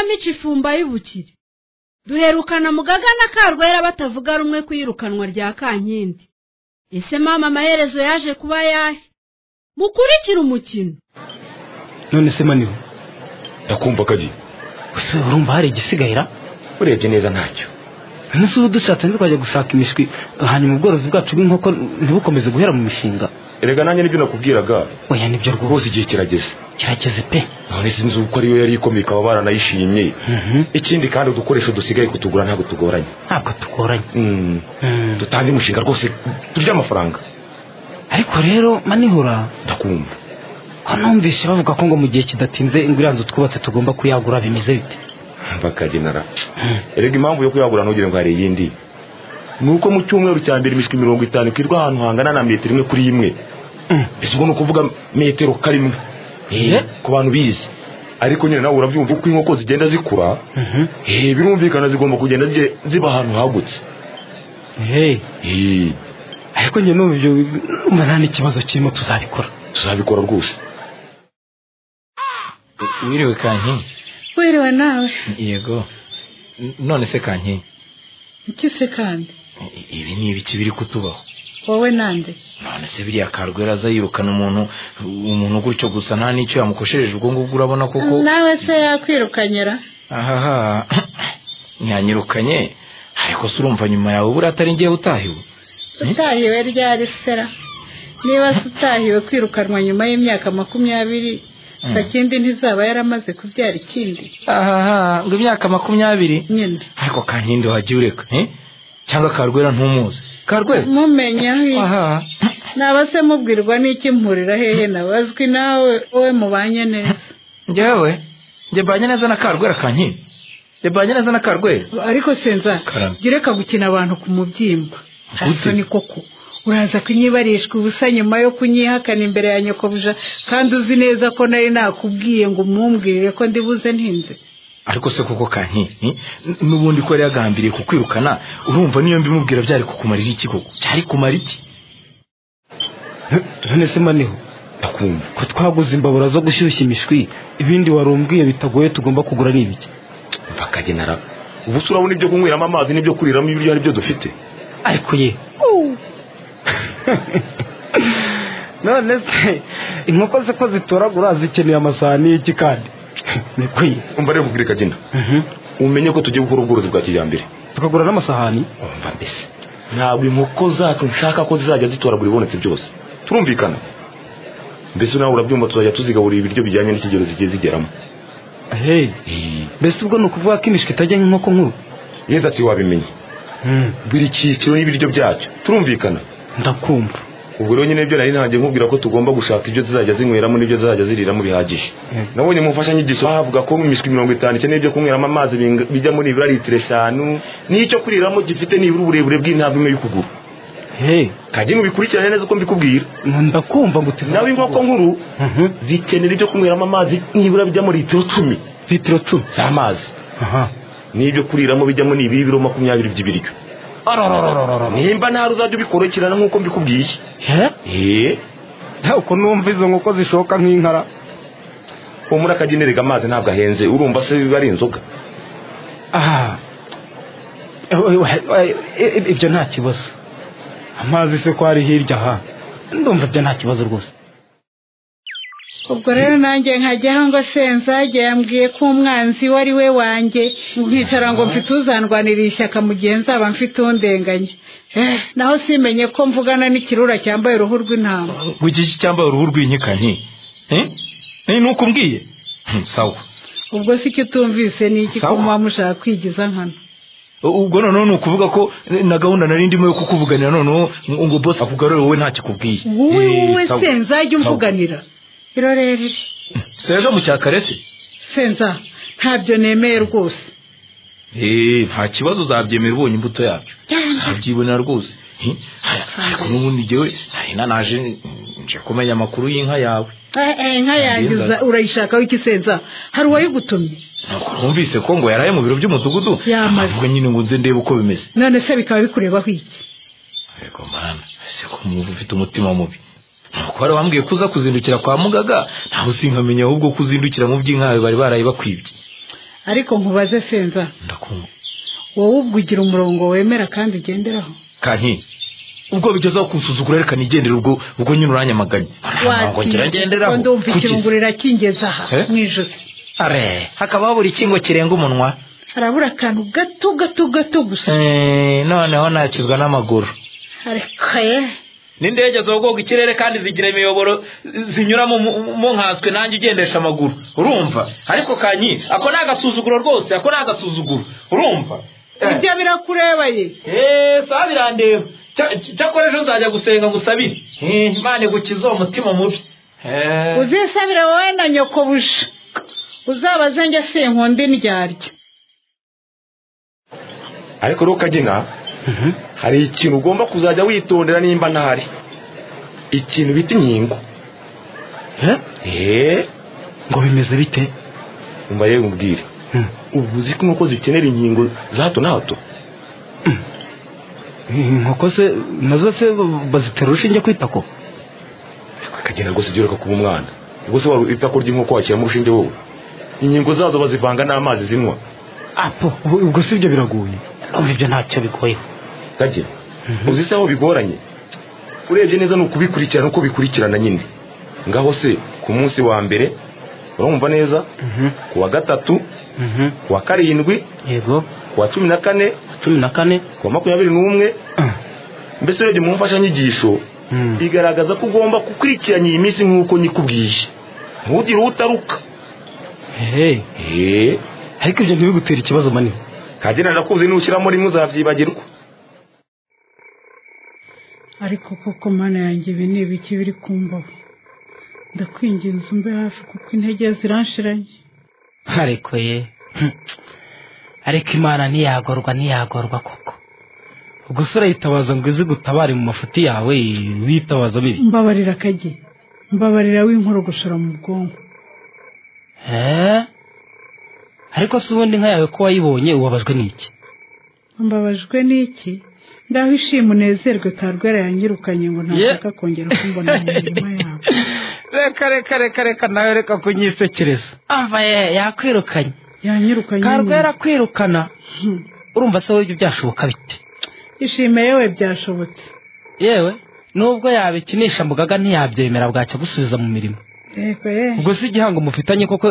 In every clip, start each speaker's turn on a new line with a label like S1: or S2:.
S1: mico ifumba y'ubukire duherukana mugaga na karwera batavuga rumwe ku iyirukanwa rya kankindi ese mama amaherezo yaje kuba yahe mukurikire umukino
S2: none se maniwe
S3: ndakumva kagi
S2: ese urumva hari igisigayira
S3: urebye neza ntacyo
S2: none se ubu dushatse ntitwajya gushaka imishwi hanyuma ubworozi bwacu bw'inkoko ntibukomeze guhera mu mishinga
S3: erega nanjye nibyo nakubwiraga
S2: oya nibyo
S3: rwose
S2: rwose
S3: igihe kirageze
S2: kirageze pe
S3: none sinzi uko ariyo yari ikomeye ikaba baranayishimye ikindi kandi udukoresho dusigaye kutugura ntabwo tugoranye
S2: ntabwo tugoranye
S3: Mm,
S2: Mm.
S3: dutange umushinga rwose turye amafaranga
S2: ariko rero manihura
S3: ndakumva
S2: ko numvise bavuga ko ngo mu gihe kidatinze inguriranzu twubatse tugomba kuyagura bimeze bite
S3: bakagenera erega impamvu yo kuyagura ntugire ngo hari iyindi ni uko mu cyumweru cya mbere imishwi mirongo itanu ikwirwa ahantu hangana na metero imwe kuri imwe
S2: Mm.
S3: ese ubwo ni ukuvuga metero karimwe
S2: Eh?
S3: ku bantu bizi ariko nyine nawe urabyumva uko inkoko zigenda zikura
S2: Mhm.
S3: eh, birumvikana zigomba kugenda zi- ziba ahantu hagutse
S2: Hey,
S3: Eh,
S2: ariko njye n'ubu ibyo numva nta n'ikibazo kirimo tuzabikora
S3: tuzabikora rwose
S4: wiriwe kankingi
S1: wiriwe nawe
S4: yego N- none se kankingi
S1: icyo se kandi
S4: i- ibi ni ibiki biri kutubaho
S1: wowe nande
S4: none se biriya karwera aza yirukana umuntu umuntu gutyo gusa nta n'icyo yamukoshereje ubwo ngubwo urabona koko
S1: nawe se yakwirukanyira
S4: ahaha yanyirukanye ariko se urumva nyuma yawe buriya atari ngewe utahiwe
S1: utahiwe ryari sera niba se utahiwe kwirukanwa nyuma y'imyaka makumyabiri sakindi ntizaba yaramaze kubyara ikindi
S4: ahaha ngo imyaka makumyabiri
S1: nyine
S4: ariko kankindi wagiye ureka eh? cyangwa karwera ntumuzi karwera
S1: mumenya hi-
S4: ahaha
S1: naba se mubwirwa n'iki mpurira hehe nabazwi nawe wowe mubanye neza
S4: njyewe njyebanye neza na karwera kankindi njyebanye neza na karwera
S1: ariko senza
S4: Karame.
S1: gireka gukina abantu ku mubyimba
S4: Gute?
S1: ni koko uraza kunyibarishwa ubusa nyuma yo kunyihakana imbere ya nyokobuja kandi uzi neza ko nari nakubwiye ngo umumbwirire ko ndibuze ntinze
S4: ariko se koko kankindi n'ubundi ko yari yagambiriye kukwirukana urumva niyo mbimubwira byari kukumarira iki koko cyari kumara iki
S2: none se maniho
S3: ndakumva
S2: ko twaguze imbabura zo gushyushya imishwi ibindi warumbwiye bitagoye tugomba kugura ni ibiki
S3: bakagenera ubu se urabona ibyo kunyweramo amazi n'ibyo kuriramo ibiryo ari byo dufite
S2: ariko ye none se inkoko ze ko zitoragura zikeneye amasahani y'iki kandi niko ye
S3: umva rero kugurika kagina umenye ko tugiye gukora ubworozi bwa kijyambere
S2: tukagura n'amasahani
S3: umva mbese ntabwo inkoko zacu nshaka ko zizajya zitoragura ibibonetse byose turumvikana mbese nawe urabyumva tuzajya tuzigaburira ibiryo bijyanye n'ikigero zigiye zigeramo
S2: hey mbese ubwo ni ukuvuga ko imishwi itajya nk'inkoko nkuru
S3: yenda ati wabimenye buri cyiciro y'ibiryo byacyo turumvikana
S2: ndakumva
S3: ubwo rero nyine ibyo nari ntangiye nkubwira ko tugomba gushaka ibyo zizajya zinyweramo n'ibyo zizajya ziriramo bihagije
S2: Mm.
S3: nabonye mu mfashanyigisho havuga ko imishwi mirongo itanu ikeneye ibyo kunyweramo amazi bing- bijya muri ibura litiro eshanu n'icyo kuriramo gifite nibura uburebure bw'intambwe imwe y'ukuguru
S2: hey
S3: kajya mubikurikirane neza uko mbikubwira
S2: ndakumva ngo uteze
S3: nawe inkoko nkuru
S2: Mhm.
S3: zikenera ibyo kunyweramo amazi nibura bijyamo litiro cumi
S2: litiro cumi
S3: z'amazi
S2: aha
S3: n'ibyo kuriramo bijyamo ni ibiro makumyabiri by'ibiryo nimba ntari uzajya ubikorokirana nk'uko mbikubwiye
S2: he
S3: eee
S2: uko numva izo nkoko zishoka nk'inkara
S3: uwo muri akagenerega amazi ntabwo ahenze urumva se biba ari inzoga
S2: aha Eh, eh, eh, ibyo nta kibazo amazi se ko ari hirya aha ndumva ibyo nta kibazo rwose
S1: ubwo rero nanjye nkajyaho ngo senzage yambwiye ko umwanzi we ari we wanjye nkicara ngo mfite uzandwanirira ishyaka mu gihe nzaba mfite undenganya Eh, naho simenye ko mvugana n'ikirura cyambaye uruhu rw'intama
S4: ngo iki iki cyambaye uruhu rw'inkika nti eh? Eh, ni uko umbwiye Hmm, sawa
S1: ubwo si icyo utumvise ni iki ko
S4: Sawa.
S1: muba mushaka kwigiza nkana
S4: ubwo noneho ni ukuvuga ko eh, na gahunda nari ndimo yo kukuvuganira noneho ngo ngo bosi akugarure wowe nta kikubwiye
S1: wowe
S4: Eh,
S1: wowe
S4: sawa.
S1: senzage
S4: Sawa.
S1: umvuganira irorere
S4: si ejo mu cyakare se
S1: senza ntabyo nemeye rwose
S4: Eh, nta kibazo uzabyemera ubonye imbuto yabyo uzabyibonera rwose Eh, ariko n'ubundi njyewe nari nanaje mm, nje kumenya amakuru y'inka yawe
S1: Eh, eh, inka yanjye
S4: Ngenza.
S1: uza- urayishakaho iki senza hari uwayigutumye
S4: nuko numvise ko ngo yaraye mu biro by'umudugudu
S1: Yamaze.
S4: ahubwo nyine ngo nze ndebe uko bimeze
S1: none se bikaba bikurebaho iki
S4: ariko mwana ese ko mwumva ufite umutima mubi nuko wari wambwiye ko uza kuzindukira kwa mugaga ntawe usinkamenye ahubwo ko uzindukira mu by'inkawe bari baraye bakwibye
S1: ariko nkubaze senza
S4: ndakumva
S1: wowe ubwo ugira umurongo wemera kandi ugenderaho
S4: kanki ubwo bigezaho kunsuzugura reka nigendere ubwo ubwo nyine uranyamaganye ntabwo ngira ngenderaho
S1: ndumva
S4: kuki
S1: ikirungurira kingeza aha
S4: Eh?
S1: mu ijosi
S4: are hakaba habura ikingo kirenga umunwa
S1: harabura akantu gato gato gato gusa
S4: Eh, noneho nakizwa n'amaguru
S1: ariko ye
S4: n'indege zogoga ikirere kandi zigira imiyoboro zinyuramo mu nkaswe nanjye ugendesha amaguru urumva ariko kanyi ako ni agasuzuguro rwose ako ni agasuzuguro urumva
S1: ibyo birakureba ye
S4: eee saa birandeba cyakora ejo nzajya gusenga ngusabire Eh, imana igukiza uwo mutima mubi Eh.
S1: uzisabire wowe na nyoko buja uzabaze njye sinkunda indyarya
S3: ariko rero kagina hari ikintu ugomba kuzajya witondera nimba ntahari ikintu bita inkingo
S2: Eh?
S3: eee
S2: ngo bimeze bite
S3: umva rero umbwire
S2: Hmm.
S3: ubu uzi ko inkoko zikenera inkingo za hato na hato
S2: inkoko se nazo se bazitera urushinge kwita ko
S3: akagenda rwose ujye ureka kuba umwana rwose waba itako ry'inkoko washyiramo urushinge wowe inkingo zazo bazivanga n'amazi zinywa
S2: apo ubwo ubwo si ibyo biragoye urumva ibyo ntacyo bigoye
S3: kagina uzi se aho bigoranye urebye neza ni ukubikurikirana uko bikurikirana nyine ngaho se ku munsi wa mbere urumva neza
S2: Mhm,
S3: ku wa gatatu
S2: mhm.
S3: ku wa karindwi
S2: yego
S3: ku wa cumi na kane
S2: cumi na kane
S3: ku wa makumyabiri n'umwe
S2: Ah.
S3: mbese urebye mu mfashanyigisho
S2: Mm.
S3: bigaragaza ko ugomba gukurikiranya iyi minsi nk'uko nyikubwiye ntugire utaruka
S2: Hey,
S3: eee
S2: ariko ibyo ntibigutere ikibazo manini
S3: kagena ndakuzi nushyiramo rimwe uzabyibagirwa
S1: ariko koko mana yanjye ibi ni ibiki biri ku mbavu ndakwinginze umbe hafi kuko intege ziranshiranye
S5: ariko ye ariko imana ntiyagorwa ntiyagorwa koko
S2: ubwo se urayitabaza ngo izi gutabare mu mafuti yawe witabaza bibi
S1: mbabarira kage mbabarira w'inkuru gushora mu bwonko
S5: Eh? ariko se ubundi inka yawe ko wayibonye ubabajwe n'iki
S1: mbabajwe n'iki ndaho ishima unezerwe karwera yanyirukanye ngo ntashaka kongera kumbona mu mirima yabo
S2: reka reka reka reka nawe reka kunyisekereza
S5: ava ye yakwirukanye
S1: yanyirukanye
S5: karwera
S1: nyine.
S5: kwirukana
S1: Hmm.
S5: urumva se wowe ibyo byashoboka bite
S1: ishime yewe byashobotse
S5: yewe nubwo yabikinisha mugaga ntiyabyemera bwacya gusubiza mu mirimo
S1: yego ye
S2: ubwo si igihango mufitanye koko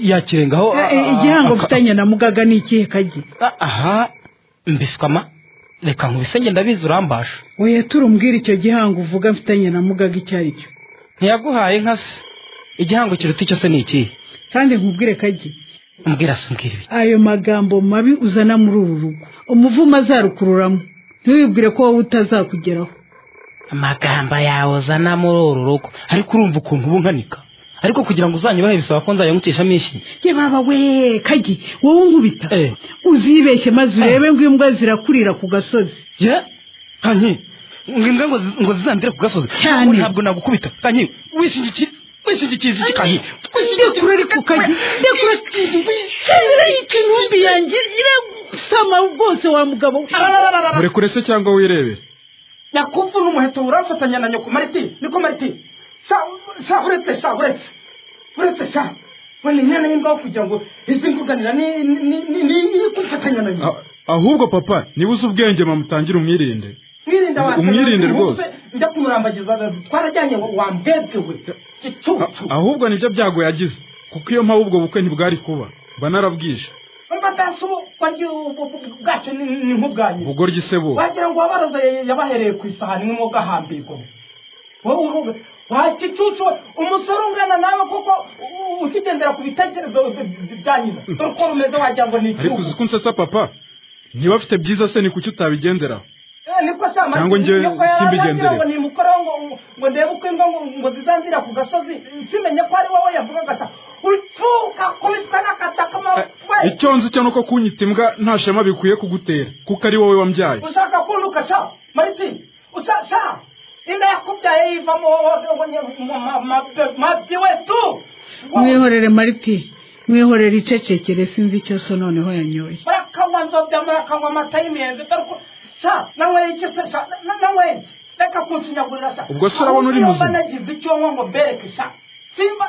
S2: yakirengaho
S1: Eh, eh, igihango mfitanye na mugaga ni ikihe kagi
S5: Ah, aha mbiswama reka nkubise ngenda bizi urambasha
S1: oya turumbwire icyo gihango uvuga mfitanye na mugaga icyo ari cyo
S5: ntiyaguhaye inka se igihango kiruta icyo se ni ikihe
S1: kandi nkubwire kagi
S5: umbwira se umbwira ibi
S1: ayo magambo mabi uzana muri uru rugo umuvumo azarukururamo ntiwibwire ko wowe utazakugeraho
S5: amagambo yawe uzana muri uru rugo ariko urumva ukuntu uba unkanika ariko kugira ngo uzanyubahe bisaba ko nzayamukishamo ishi
S1: ye baba we kagi wowe unkubita
S5: Eh.
S1: uzibeshye maze urebe ngo imbwa zirakurira ku gasozi
S5: ye kanyi ngimbwa ngo ngo zizandire ku gasozi
S1: Cyane.
S5: Wowe ntabwo nagukubita kanyi wishingikiye wishingikiye iki kanyi
S1: ndekura ariko kagi ndekura intumbi yanjye irasama rwose wa mugabo we.
S6: murekure se cyangwa wirebere
S5: nyakubwo n'umuheto urafatanya na nyoko mariti niko mariti sa sa uretse sa uretse uretse sa wenda inyana y'imbaho kugira ngo izi mvuganira ni ni ni ni kumfatanya na nyoko
S6: A- ahubwo papa niba uzi ubwenge mamutangire umwirinde
S5: mwirinda wa
S6: umwirinde rwose.
S5: njya kumurambagiza twarajyanye ngo wambwebwe we
S6: A-
S5: gicucu
S6: ahubwo nibyo byago yagize kuko iyo mpamvu ubwo bukwe ntibwari kuba mba narabwishe
S5: mfata si ubwanjye bwacyo ni ni nk'ubwanyu
S6: ubugoryi se bo
S5: wagira ngo uwabaroza yabahereye ku isahani n'umwuga ahambirwa wowe urubuga wa gicucu umusore ungana nawe kuko u- ukigendera ku bitekerezo by- by- bya nyina dore uko rumeze wagira ngo ni
S6: ariko
S5: igihugu
S6: uzi ko nsesa papa niba afite byiza se ni kuki utabigenderaho
S5: Eh, niko se amara-
S6: Cyangwa njye
S5: niko yari
S6: simbigenderera.
S5: arambwira ngo nimukoreho ngo ngo ndebe uko ingo ngo- ngo zizanzira ku gasozi simenye ko ari wowe yavugaga sa utuka kubisa n'akataka we
S6: icyo nzi cyo ni uko kunyita imbwa nta shema bikwiye kugutera kuko ari wowe wambyaye
S5: ushaka kunduka sha mariti usa sha inda yakubyaye yivamo wowe ngo nye- ma- ma- ma- mabyi we tu
S1: mwihorere mariti mwihorere icecekere sinzi icyo so noneho yanyoye
S5: murakanywa nzobya murakanywa amata y'imiyenzi dore ko sha nanyweye iki se sha nanyweye reka kunsinyagurira sha
S6: Ubwo se urabona uri muzima?
S5: Ahubwo iyo mba nagize icyo nywa ngo bereke sha simba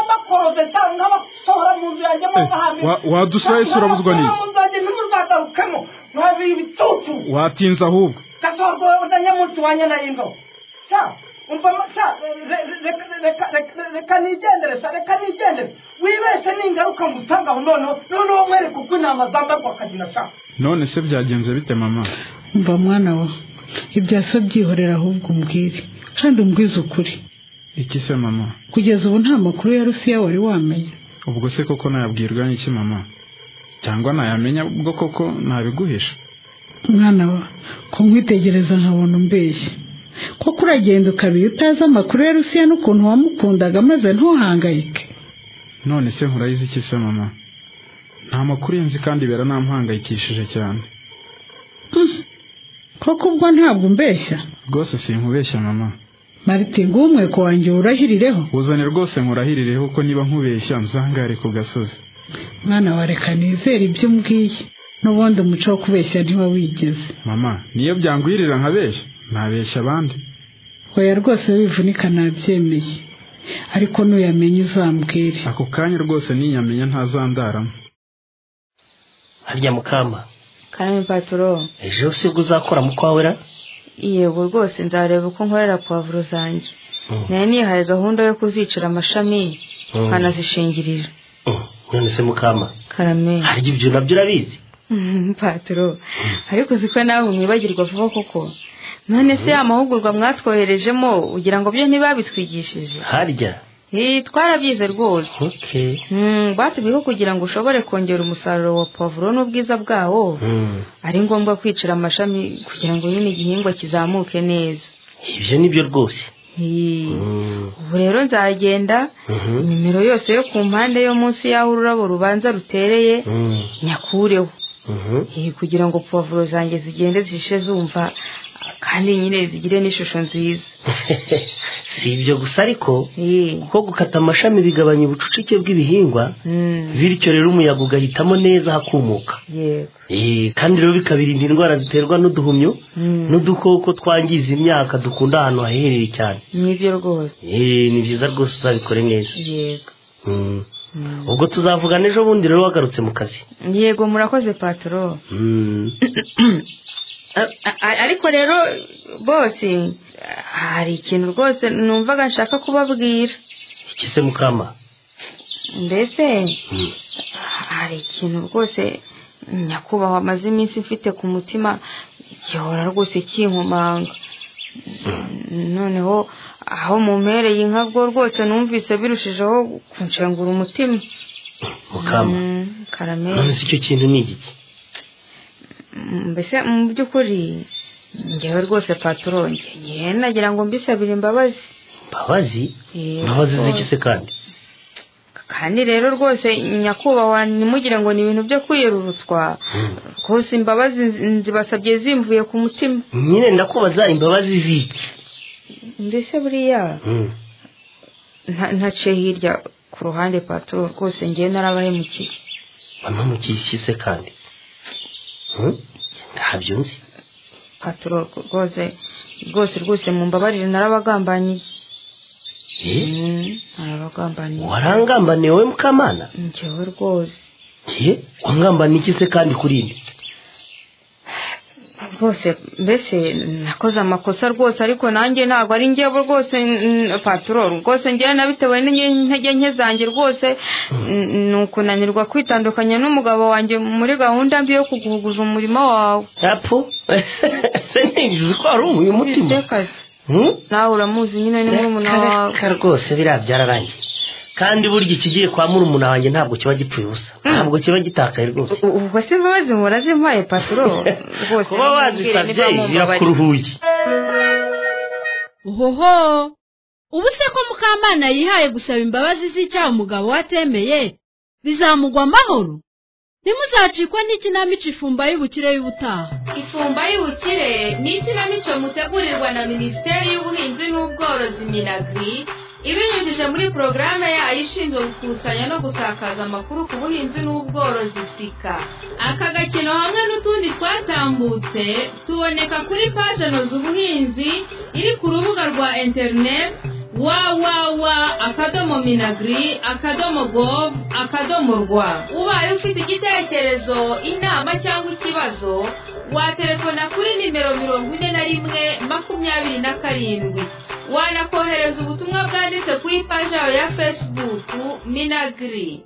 S5: bakorode cyangwa basohora mu nzu yanjye mo nk'ahantu
S6: wa- wadusura ese urabuzwa n'iki?
S5: mu nzu yanjye ntimuzagarukemo mwabiri ibitutu
S6: watinze ahubwo
S5: gasohoka na nyamunsi wa nyanayindo sa umva ma- sa re- re- reka- reka- reka- reka nigendere sa reka nigendere wibeshye ningaruka ngo usange aho noneho noneho mwereke uko intama zambagwa akagina sa
S6: none se byagenze bite mama
S1: mba mwana wa ibya so byihorera ahubwo umbwire kandi umbwize ukuri
S6: iki se mama
S1: kugeza ubu nta makuru ya rusiya wari wamenya
S6: ubwo se koko nayabwirwa n'iki mama cyangwa nayamenya ubwo koko ntabiguhisha
S1: mwana wa ko nkwitegereza nkabona umbeshya koko uragenda ukabiri utazi amakuru ya rusiya n'ukuntu wamukundaga maze ntuhangayike
S6: none se nkurayizi iki se mama nta makuru ye nzi kandi ibera ntamuhangayikishije cyane
S1: koko ubwo ntabwo umbeshya
S6: rwose sinkubeshya mama
S1: marite ngumwe ko wanjye urahirireho
S6: uzane rwose nkurahirireho ko niba nkubeshya nzangare ku gasozi
S1: mwana wa reka nizere ibyo umbwiye n'ubundi umuco wo kubeshya ntiwawigeze
S6: mama niyo byangwirira nkabeshya ntabeshya abandi
S1: oya rwose wivunika nabyemeye ariko nuyamenya uzambwire
S6: ako kanya rwose ninyamenya ntazandaramo
S7: harya mukamba
S8: karame patoro
S7: ejo si bwo uzakora mu kwawe ra
S8: yego rwose nzareba uko nkorera pavuro zanjye nari nihaye gahunda yo kuzicira amashami nkanazishingirira
S7: Mm, none se mukamba
S8: karame
S7: harya ibyo nabyo urabizi
S8: patoro ariko uzi ko nawe mwibagirwa vuba koko none se ya mahugurwa mwatwoherejemo ugira ngo byo ntibabitwigishije
S7: harya
S8: Eh, twarabyize rwose
S7: okay
S8: Mm, batubwiyeho kugira ngo ushobore kongera umusaruro wa pavuro n'ubwiza bwawo
S7: Mm,
S8: ari ngombwa kwicira amashami kugira ngo nyine igihingwa kizamuke neza
S7: ibyo nibyo rwose
S8: Eh,
S7: Mm,
S8: ubu rero nzagenda
S7: mhm,
S8: nimero yose yo ku mpande yo munsi y'aho ururabo rubanza rutereye
S7: mm,
S8: nyakureho
S7: mhm.
S8: Eh, kugira ngo pavuro zanjye zigende zishe zumva kandi nyine zigire n'ishusho nziza
S7: si ibyo gusa ariko
S8: Eh,
S7: kuko gukata amashami bigabanya ubucucike bw'ibihingwa
S8: mm,
S7: bityo rero umuyaga ugahitamo neza hakumuka
S8: yego
S7: Eh, kandi rero bikabirinda indwara ziterwa n'uduhumyo
S8: Mm.
S7: n'udukoko twangiza imyaka dukunda ahantu hahereye cyane
S8: nibyo rwose
S7: Eh, ni byiza rwose uzabikore neza
S8: yego
S7: Mm.
S8: Mm.
S7: ubwo tuzavugana ejo bundi rero wagarutse mu kazi
S8: yego murakoze patoro
S7: Mm.
S8: A- a- ariko rero bose hari ikintu rwose numvaga nshaka kubabwira
S7: iki se mukama
S8: mbese
S7: Mm.
S8: hari ikintu rwose nyakubahwa amaze iminsi mfite ku mutima gihora rwose kinkomanga noneho aho mu mpereye inka bwo rwose numvise birushijeho kunshengura umutima
S7: mukama
S8: Mm, karame
S7: none se icyo kintu ni igiki
S8: Mm, mbese mu by'ukuri ngewe rwose patoro ngewe nagira ngo mbisabire imbabazi
S7: mbabazi
S8: Eh,
S7: mbabazi
S8: rwose.
S7: z'iki se kandi
S8: kandi rero rwose nyakubahwa ntimugire ngo ni ibintu byo kwiyerurutswa rwose imbabazi nzi- nzibasabye zimvuye ku mutima
S7: nyine ndakubaza imbabazi z'iki
S8: mbese buriya
S7: Mm.
S8: nta- ntaciye hirya ku ruhande patoro rwose ngewe narabahemukiye
S7: mama mukiki se kandi Mm? ntabyo nzi
S8: patoro rwose rwose rwose mu mbabarire narabagambaniye
S7: Eh?
S8: Mm, narabagambaniye
S7: warangambaniye wowe mukamana
S8: ngewe rwose
S7: ye wangambaniye iki se kandi kuri ibi
S8: rwose mbese nakoze amakosa rwose ariko nanjye ntabwo ari njyewe rwose mm, patorol rwose njyewe nabitewe n'intege nke zanjye rwose mm, ni ukunanirwa kwitandukanya n'umugabo wanjye muri gahunda mbi yo kuguhuguza umurimo wawe
S7: apfu se ntibizi ko hari umuye umutima
S8: Ese kazi,
S7: Hmm?
S8: nawe uramuzi nyine ni murumuna wawe
S7: Reka rwose biriya byararangiye kandi burya ikigiye kwa murumuna wanjye ntabwo kiba gipfuye ubusa ntabwo kiba gitakaye rwose
S8: U- ubwo se imbabazi murazimpaye patorol rwose
S7: kuba
S8: mumbwire niba
S7: wazisabye
S8: mumbabarira.
S7: birakuruhuye
S9: ohoho ubu se ko mukamana yihaye gusaba imbabazi z'icyaha umugabo we atemeye bizamugwa amahoro ntimuzacikwa n'ikinamico ifumba y'ubukire y'ubutaha
S10: ifumba y'ubukire ni ikinamico mutegurirwa na minisiteri y'ubuhinzi n'ubworozi minagri ibinyujije muri porogaramu yayo ishinzwe gukusanya no gusakaza amakuru ku buhinzi n'ubworozi sika aka gakino hamwe n'utundi twatambutse tuboneka kuri paje noza ubuhinzi iri ku rubuga rwa interineti wawawa akadomo minagiri akadomo govu akadomo rwa ubaye ufite igitekerezo inama cyangwa ikibazo waterefona kuri nimero mirongo ine na rimwe makumyabiri na karindwi wanakohereza ubutumwa bwanditse ku ipaji yawe ya fesibuku minagiri